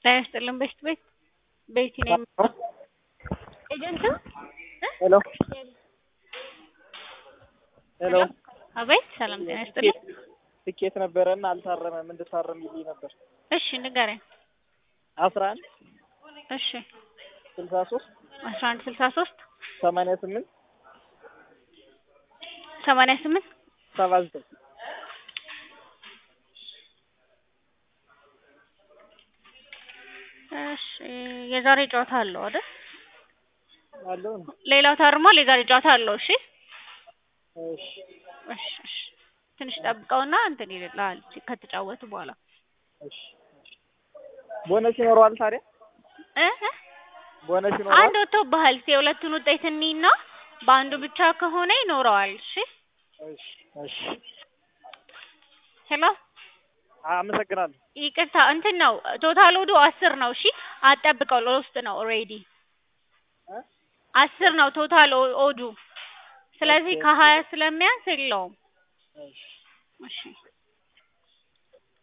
ጤና ይስጥልን በሽት ቤት ቤቲ ነኝ። ኤጀንት ሄሎ ሄሎ አቤት ሰላም ጤና ይስጥልን። ትኬት ነበረና አልታረመም እንድታረምልኝ ነበር። እሺ ንገረኝ። አስራ አንድ እሺ ስልሳ ሶስት አስራ አንድ ስልሳ ሶስት ሰማንያ ስምንት ሰማንያ ስምንት ሰባ ዘጠኝ እሺ የዛሬ ጨዋታ አለው አይደል? አለው ሌላው ታርሟል። የዛሬ ጨዋታ አለው። እሺ እሺ እሺ እሺ ትንሽ ጠብቀውና እንትን ይልልሃል ከተጫወቱ በኋላ እሺ ቦነስ ይኖረዋል ታዲያ እ እ ቦነስ ይኖረዋል አንድ ወጥቶብሃል። የሁለቱን ውጤት እንይና በአንዱ ብቻ ከሆነ ይኖረዋል። እሺ እሺ እሺ ሄሎ አመሰግናለሁ ይቅርታ እንትን ነው ቶታል ወዱ አስር ነው። እሺ አጠብቀው ለውስጥ ነው ኦልሬዲ እ አስር ነው ቶታል ኦ- ኦዱ ስለዚህ ኦኬ። ከሀያ ስለሚያንስ የለውም። እሺ እሺ